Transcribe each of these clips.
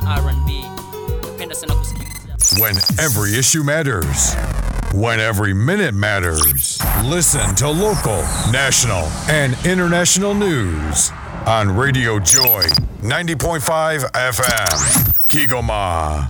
na R&B. Napenda sana kusikiliza. When every issue matters. When every minute matters. Listen to local, national, and international news on Radio Joy 90.5 FM. Kigoma.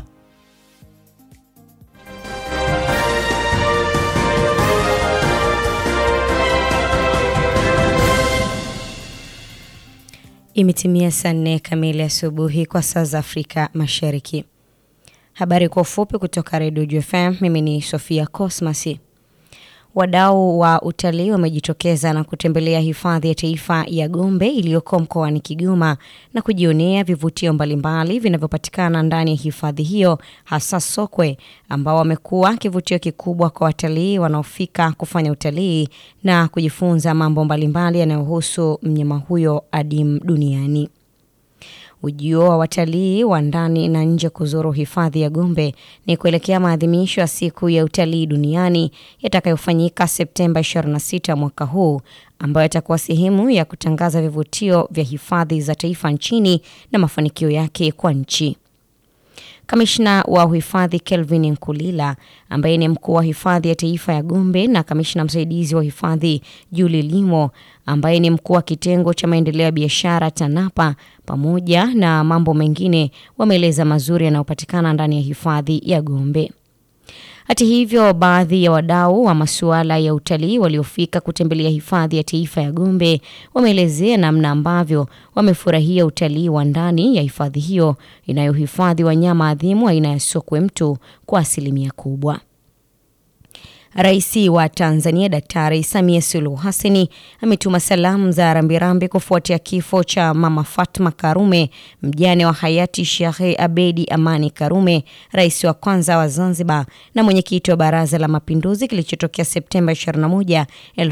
Imetimia saa nne kamili asubuhi kwa saa za Afrika Mashariki. Habari kwa ufupi kutoka Redio JFM. Mimi ni Sofia Cosmasi. Wadau wa utalii wamejitokeza na kutembelea hifadhi ya taifa ya Gombe iliyoko mkoani Kigoma na kujionea vivutio mbalimbali vinavyopatikana ndani ya hifadhi hiyo, hasa sokwe ambao wamekuwa kivutio kikubwa kwa watalii wanaofika kufanya utalii na kujifunza mambo mbalimbali yanayohusu mnyama huyo adimu duniani. Ujio wa watalii wa ndani na nje kuzuru hifadhi ya Gombe ni kuelekea maadhimisho ya siku ya utalii duniani yatakayofanyika Septemba 26 mwaka huu, ambayo yatakuwa sehemu ya kutangaza vivutio vya hifadhi za taifa nchini na mafanikio yake kwa nchi. Kamishna wa uhifadhi Kelvin Nkulila ambaye ni mkuu wa hifadhi ya taifa ya Gombe na kamishna msaidizi wa hifadhi Julie Limo ambaye ni mkuu wa kitengo cha maendeleo ya biashara TANAPA pamoja na mambo mengine wameeleza mazuri yanayopatikana ndani ya hifadhi ya Gombe. Hata hivyo, baadhi ya wadau wa masuala ya utalii waliofika kutembelea hifadhi ya taifa ya Gombe wameelezea namna ambavyo wamefurahia utalii wa ndani ya hifadhi hiyo inayohifadhi wanyama adhimu aina ya sokwe mtu kwa asilimia kubwa. Rais wa Tanzania Daktari Samia Suluhu Hassani ametuma salamu za rambirambi kufuatia kifo cha Mama Fatma Karume, mjane wa hayati Sheikh Abedi Amani Karume, rais wa kwanza wa Zanzibar na mwenyekiti wa Baraza la Mapinduzi, kilichotokea Septemba 21,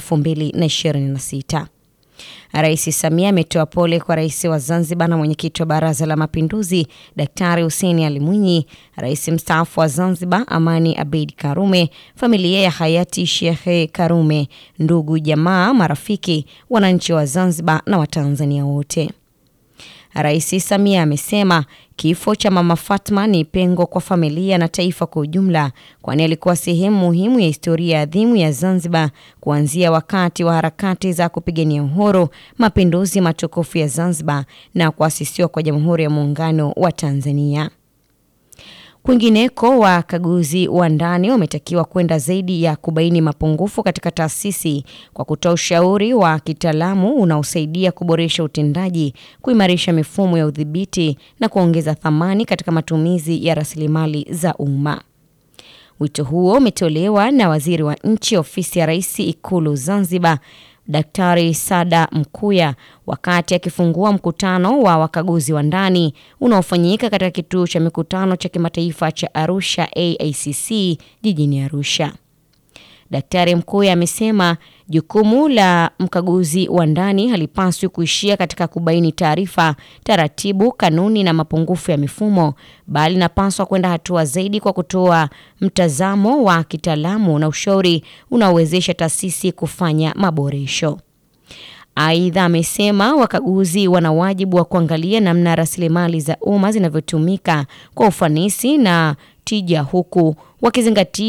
2026. Rais Samia ametoa pole kwa rais wa Zanzibar na mwenyekiti wa Baraza la Mapinduzi Daktari Hussein Ali Mwinyi, rais mstaafu wa Zanzibar Amani Abeid Karume, familia ya hayati Sheikh Karume, ndugu, jamaa, marafiki, wananchi wa Zanzibar na Watanzania wote. Rais Samia amesema kifo cha Mama Fatma ni pengo kwa familia na taifa kwa ujumla, kwani alikuwa sehemu muhimu ya historia adhimu ya Zanzibar kuanzia wakati wa harakati za kupigania uhuru, mapinduzi matukufu ya Zanzibar na kuasisiwa kwa Jamhuri ya Muungano wa Tanzania. Kwingineko, wakaguzi wa ndani wametakiwa kwenda zaidi ya kubaini mapungufu katika taasisi kwa kutoa ushauri wa kitaalamu unaosaidia kuboresha utendaji, kuimarisha mifumo ya udhibiti na kuongeza thamani katika matumizi ya rasilimali za umma. Wito huo umetolewa na waziri wa nchi ofisi ya Rais Ikulu Zanzibar Daktari Sada Mkuya wakati akifungua mkutano wa wakaguzi wa ndani unaofanyika katika kituo cha mikutano cha kimataifa cha Arusha AICC jijini Arusha. Daktari Mkuya amesema jukumu la mkaguzi wa ndani halipaswi kuishia katika kubaini taarifa, taratibu, kanuni na mapungufu ya mifumo, bali napaswa kwenda hatua zaidi kwa kutoa mtazamo wa kitaalamu na ushauri unaowezesha taasisi kufanya maboresho. Aidha, amesema wakaguzi wana wajibu wa kuangalia namna rasilimali za umma zinavyotumika kwa ufanisi na tija huku wakizingatia